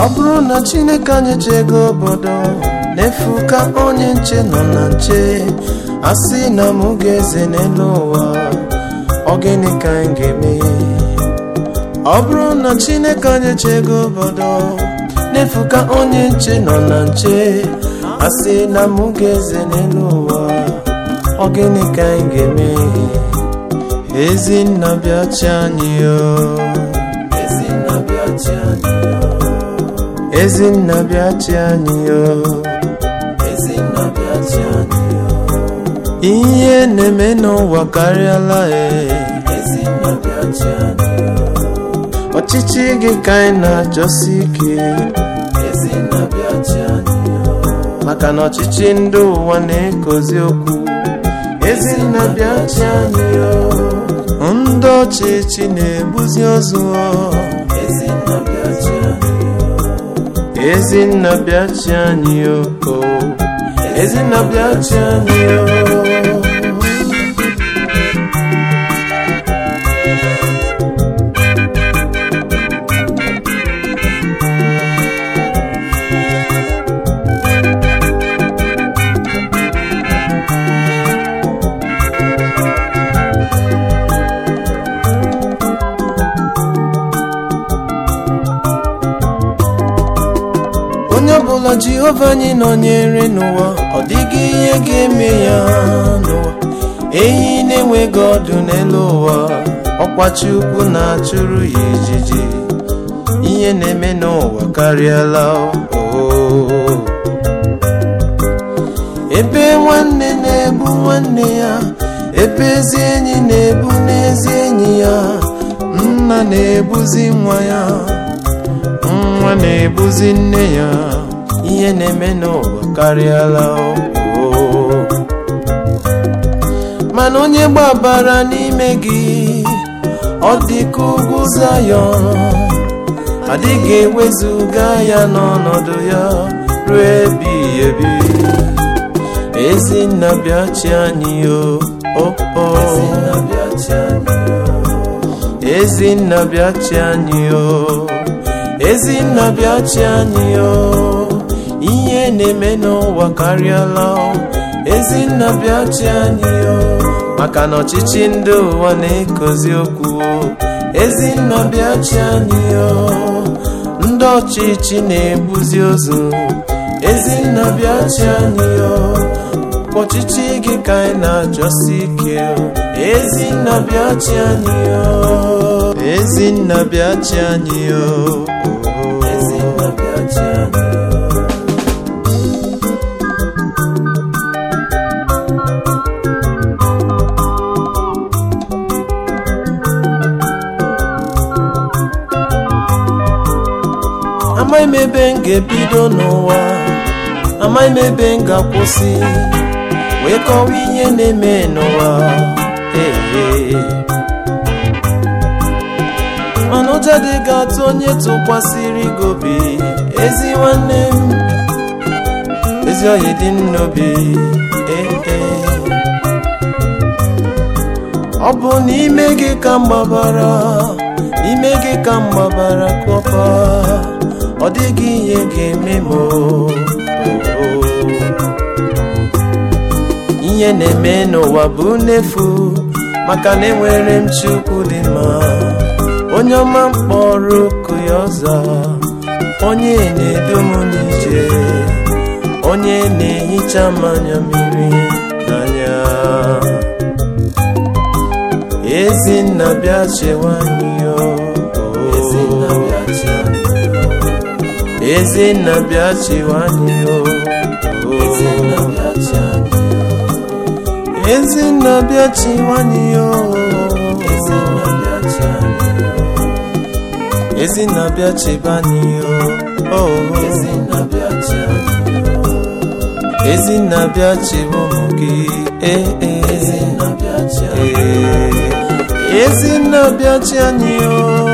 ọ bụrụ na chineke anyị chego obodo n'efu ka onye nche nọ na nche a sị na mụ ga-eze n'elu ụwa ọ gịnị ka anyị ga-eme ọ bụrụ na chineke anyị chego obodo n'efu ka onye nche nọ na nche a sị na mụ ga-eze n'elu ụwa ọ gịnị ka anyị ga-eme ezinna bịachi anyị o ezinna bịachi anyị o ezinna bịachi anyị o ezinna bịachi anyị o ihe na-eme n'ụwa karịala e ezinna bịachi anyị o ọchịchị gị ka anyị na-achọsi ike ezinna bịachi anyị o maka na ọchịchị ndị ụwa na-ekozi okwu ezinna bịachi anyị o ndị ọchịchị na-ebuzi ozu ezinna bịachi anyị ezinna bịachi anyị o ezinna bịachi anyị o onye ọbụla jehova anyị nọnyere n'ụwa ọ dịghị ihe ga-eme ya n'ụwa ehi na-enweghị ọdụ n'elu ụwa ọkwachi ukwu na-achụrụ ya ijiji ihe na-eme n'ụwa karịala oo ebe nwanne na-egbu nwanne ya ebe ezi enyi na-ebu n'ezi enyi ya nna na-ebuzi nwa ya nwa na-ebuzi nne ya ihe na-eme n'ụwa karịala oo mana onye gbabara n'ime gị ọ dị ka ugwu Zayọn adịghị ewezuga ya n'ọnọdụ ya ruo ebighị ebi ezinna bịachi anyị o o o ezinna bịachi anyị o ezinna bịachi anyị o ihe na-eme n'ụwa karịala o ezinna bịachi anyị o maka na ọchịchị ndị ụwa na-ekozi okwu o ezinna bịachi anyị o ndị ọchịchị na-ebuzi ozu ezinna bịachi anyị o ọchịchị gị ka anyị na-achọsi ike o ezinna bịachi anyị o ezinna bịachi anyị o ezinna bịachi anyị o amaghị m ebe m ga-ebido n'ụwa amaghị m ebe m ga-akwụsị wee kọwa ihe na-eme n'ụwa ee mana ụjọ dị ga-atụ onye tụkwasịrị gị obi ezi nwanne m ezi oyi dị n'obi ee ọ bụ n'ime gị ka m gbabara n'ime gị ka m gbabara kụọpa ọ dịghị ihe ga-eme m ihe na-eme n'ụwa bụ n'efu maka na enwere m chukwu dị mma onye ọma mkpọrọ oku ya ọza onye na-edu m n'ije onye na-ehicha mmanya mmiri n'anya ezinna bịa chewa anyị o ezinna bịa chewa anyị o ezinna bịa chewa anyị o ezinna bịa chebe anyị o ezinna bịa chebe ụmụ gị ee ee ezinna bịa chi anyị o